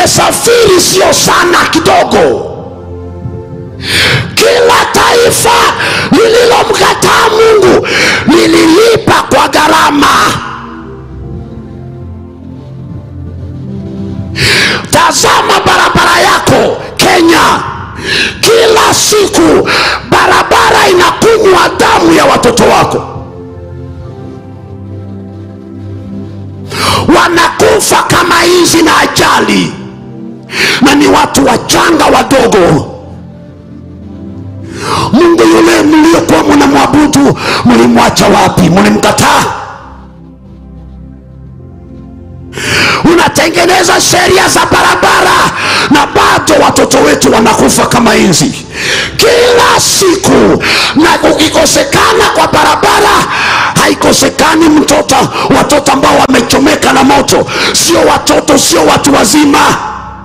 tumesafiri sio sana kidogo kila taifa lililomkataa mungu lililipa kwa gharama tazama barabara yako kenya kila siku barabara inakunywa damu ya watoto wako wanakufa kama hizi na ajali na ni watu wachanga wadogo mungu yule mliokuwa mnamwabudu mlimwacha wapi mlimkataa unatengeneza sheria za barabara na bado watoto wetu wanakufa kama inzi kila siku na ukikosekana kwa barabara haikosekani mtoto watoto ambao wamechomeka na moto sio watoto sio watu wazima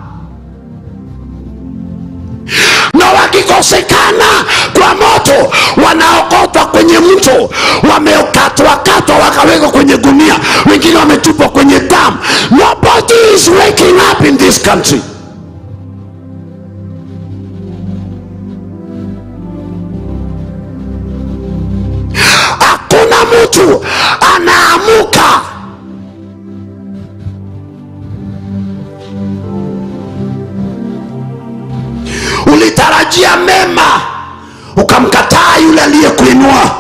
na wakikosekana kwa moto wanaokotwa kwenye mto wamekatwakatwa wakawekwa kwenye gunia wengine wametupwa kwenye damu nobody is waking up in this country hakuna mtu anaamuka ulitarajia mema ukamkataa yule aliyekuinua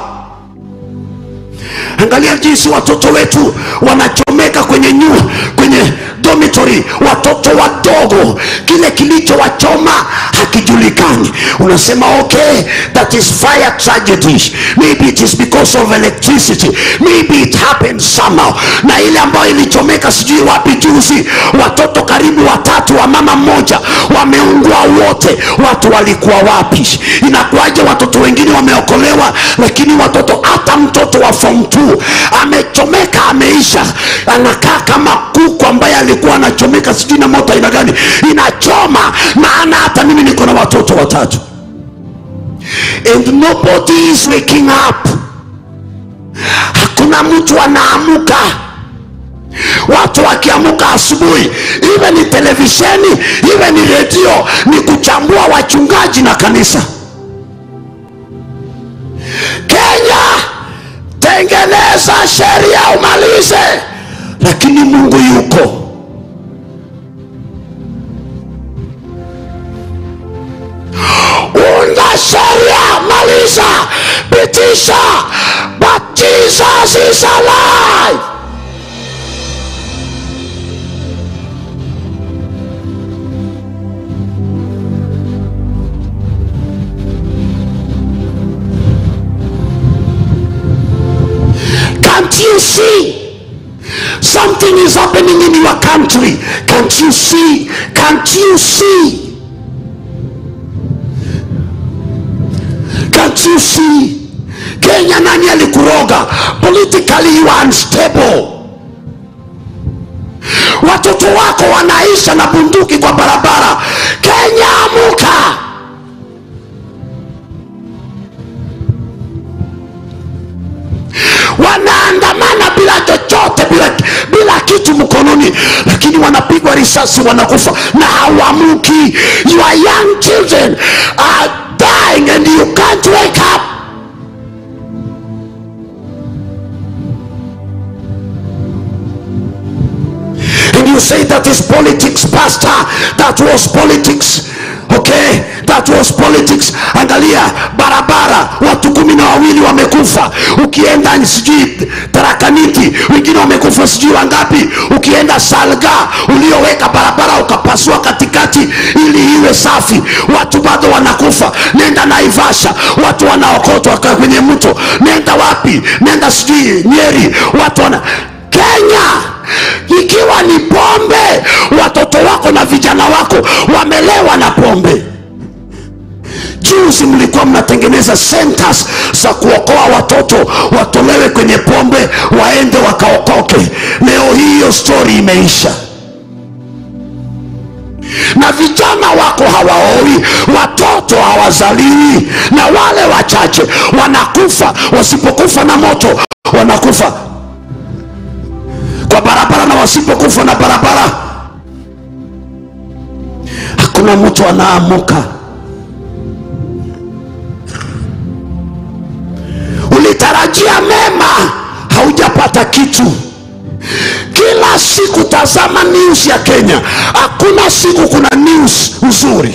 angalia jinsi watoto wetu wanachomeka kwenye nyua kwenye dormitory watoto wadogo kile kilichowachoma hakijulikani unasema okay that is fire tragedy maybe it is because of electricity maybe it happened somehow na ile ambayo ilichomeka sijui wapi juzi watoto karibu watatu wa mama mmoja wameungua wote watu walikuwa wapi inakuwaje watoto wengine wameokolewa lakini watoto hata mtoto wa form 2 amechomeka ameisha anakaa kama kuku ambaye alikuwa anachomeka sijui na moto aina gani inachoma maana hata mimi niko na watoto watatu and nobody is waking up hakuna mtu anaamuka watu wakiamuka asubuhi iwe ni televisheni iwe ni redio ni kuchambua wachungaji na kanisa kenya tengeneza sheria umalize lakini mungu yuko unda sheria maliza pitisha but jesus is alive Can't you see? Something is happening in your country. Can't you see? Can't you see? Can't you see? Kenya nani alikuroga? Politically you are unstable. Watoto wako wanaisha na bunduki kwa barabara. Kenya amuka! wanaandamana bila chochote bila, bila kitu mkononi lakini wanapigwa risasi wanakufa na hawamuki your young children are dying and you can't wake up and you say that is politics pastor that was politics okay that was politics angalia barabara watu kumi na wawili wamekufa ukienda sijui tarakaniti wengine wamekufa sijui wangapi ukienda salga ulioweka barabara ukapasua katikati ili iwe safi watu bado wanakufa nenda naivasha watu wanaokotwa ka- kwenye mto nenda wapi nenda sijui nyeri watu wana kenya ikiwa ni pombe watoto wako na vijana wako wamelewa na pombe juzi mlikuwa mnatengeneza centers za kuokoa watoto watolewe kwenye pombe waende wakaokoke leo hii hiyo stori imeisha na vijana wako hawaoi watoto hawazaliwi na wale wachache wanakufa wasipokufa na moto wanakufa kwa barabara na wasipokufa na barabara hakuna mtu anaamuka ulitarajia mema haujapata kitu kila siku tazama news ya kenya hakuna siku kuna news nzuri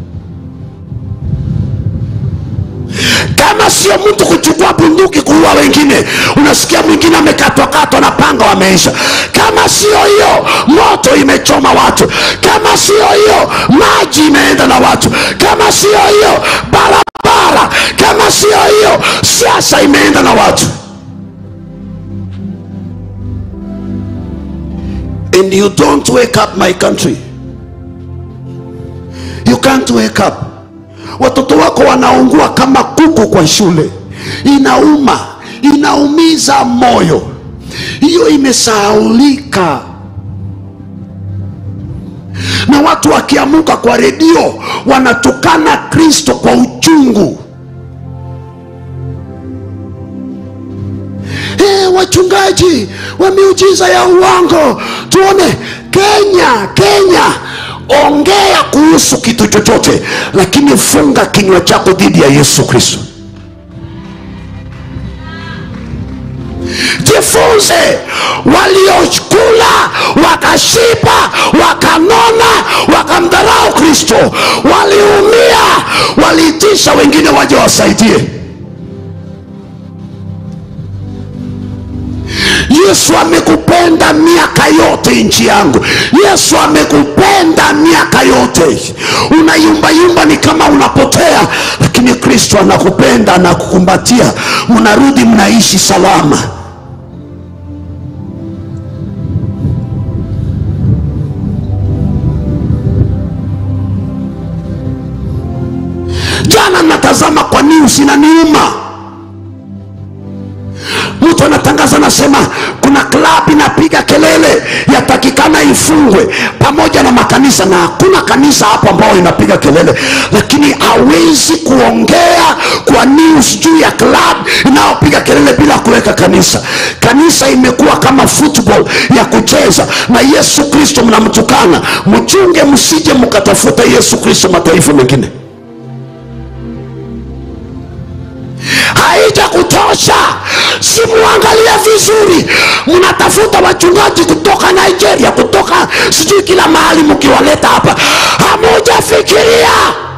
kama sio mtu kuchukua bunduki kuua wengine unasikia mwingine amekatwakatwa na panga wameisha kama sio hiyo moto imechoma watu kama sio hiyo maji imeenda na watu kama sio hiyo barabara kama sio hiyo siasa imeenda na watu and you don't wake up my country you can't wake up watoto wako wanaungua kama kuku kwa shule inauma inaumiza moyo hiyo imesahaulika na watu wakiamuka kwa redio wanatukana kristo kwa uchungu hey, wachungaji wa miujiza ya uongo tuone kenya kenya ongea kuhusu kitu chochote lakini funga kinywa chako dhidi ya yesu kristo jifunze waliokula wakashiba wakanona wakamdharau kristo waliumia waliitisha wengine waje wasaidie yesu amekupenda miaka yote nchi yangu yesu amekupenda miaka yote unayumbayumba ni kama unapotea lakini kristo anakupenda anakukumbatia mnarudi mnaishi salama jana natazama kwa news inaniuma mtu anatangaza anasema kuna klabu inapiga kelele yatakikana ifungwe pamoja na makanisa na hakuna kanisa hapo ambao inapiga kelele lakini hawezi kuongea kwa news juu ya klabu inayopiga kelele bila kuweka kanisa kanisa imekuwa kama football ya kucheza na yesu kristo mnamtukana mchunge msije mkatafuta yesu kristo mataifa mengine haija kutosha simuangalie vizuri mnatafuta wachungaji kutoka nigeria kutoka sijui kila mahali mkiwaleta hapa hamujafikiria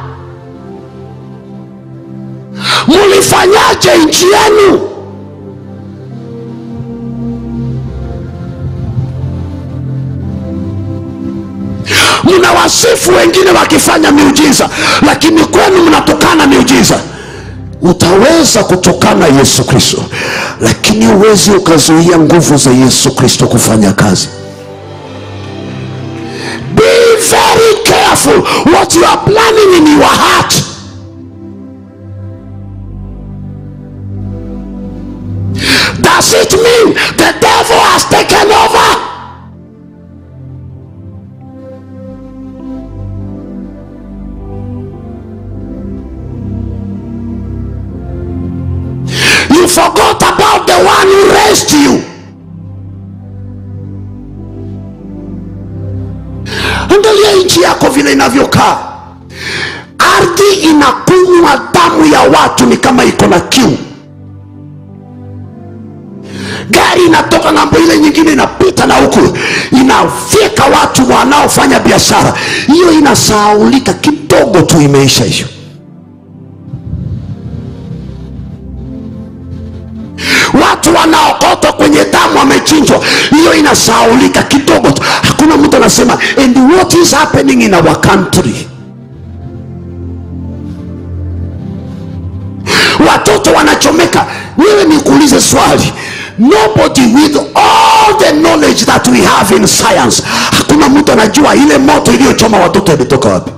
mulifanyaje nchi yenu mnawasifu wengine wakifanya miujiza lakini kwenu mnatokana miujiza utaweza kutokana yesu kristo lakini huwezi ukazuia nguvu za yesu kristo kufanya kazi be very careful what you are planning in your heart does it mean the devil has taken over you forgot about the one who raised you angalia nchi yako vile inavyokaa ardhi inakunywa damu ya watu ni kama iko na kiu gari inatoka ng'ambo ile nyingine inapita na huku inafyeka watu wanaofanya biashara hiyo inasahaulika kidogo tu imeisha hiyo watu wanaokotwa kwenye damu wamechinjwa hiyo inasahaulika kidogo tu hakuna mtu anasema and what is happening in our country watoto wanachomeka wewe nikuulize swali nobody with all the knowledge that we have in science hakuna mtu anajua ile moto iliyochoma watoto imetoka wapi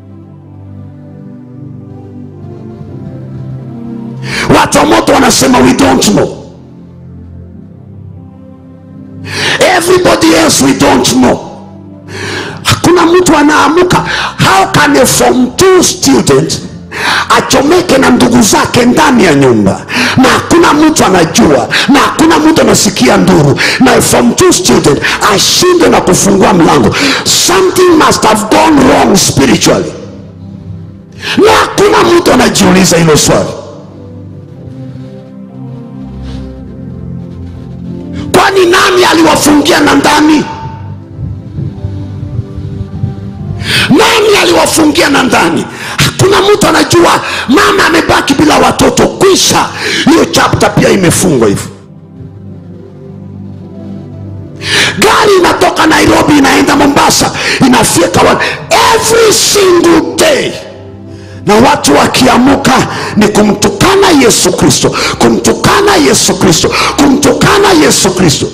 watu wa moto wanasema we don't know everybody else we don't know hakuna mtu anaamuka how can a form two student achomeke na ndugu zake ndani ya nyumba na hakuna mtu anajua na hakuna mtu anasikia nduru na a form two student ashinde na kufungua mlango something must have gone wrong spiritually na hakuna mtu anajiuliza hilo swali kwani nani aliwafungia na ndani nani aliwafungia na ndani hakuna mtu anajua mama amebaki bila watoto kwisha hiyo chapta pia imefungwa hivyo gari inatoka nairobi inaenda mombasa inafika wa- every single day na watu wakiamuka ni kumtukana yesu kristo kumtukana yesu kristo kumtukana yesu kristo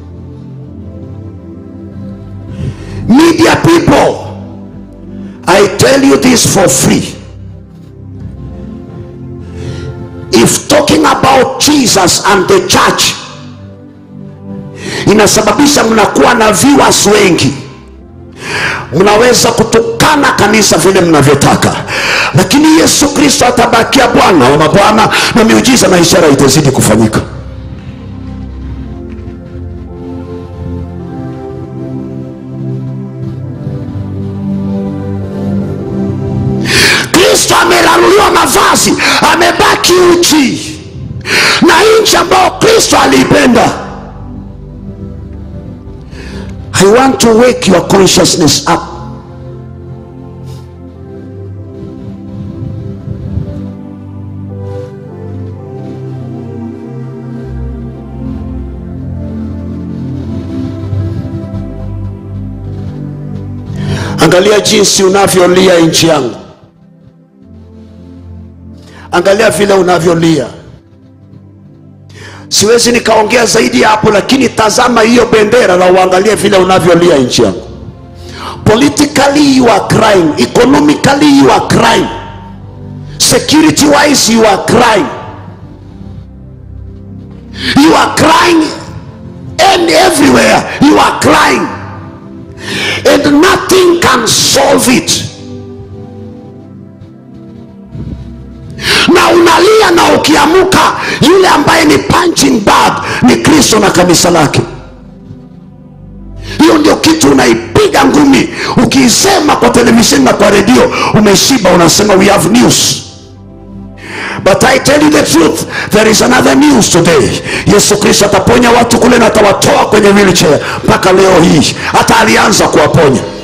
media people i tell you this for free if talking about jesus and the church inasababisha mnakuwa na viewers wengi mnaweza kutukana kanisa vile mnavyotaka lakini yesu kristo atabakia bwana wa mabwana na miujiza na ishara itazidi kufanyika kristo ameraruliwa mavazi amebaki uchi na nchi ambayo kristo aliipenda i want to wake your consciousness up angalia jinsi unavyolia nchi yangu angalia vile unavyolia siwezi nikaongea zaidi ya hapo lakini tazama hiyo bendera na uangalie vile unavyolia nchi yangu politically you are crying economically you are crying security wise you are crying you are crying and everywhere you are crying and nothing can solve it na unalia na ukiamuka yule ambaye ni punching bag ni kristo na kanisa lake hiyo ndio kitu unaipiga ngumi ukiisema kwa televisheni na kwa redio umeshiba unasema we have news but i tell you the truth there is another news today yesu kristo ataponya watu kule na atawatoa kwenye wheelchair mpaka leo hii hata alianza kuwaponya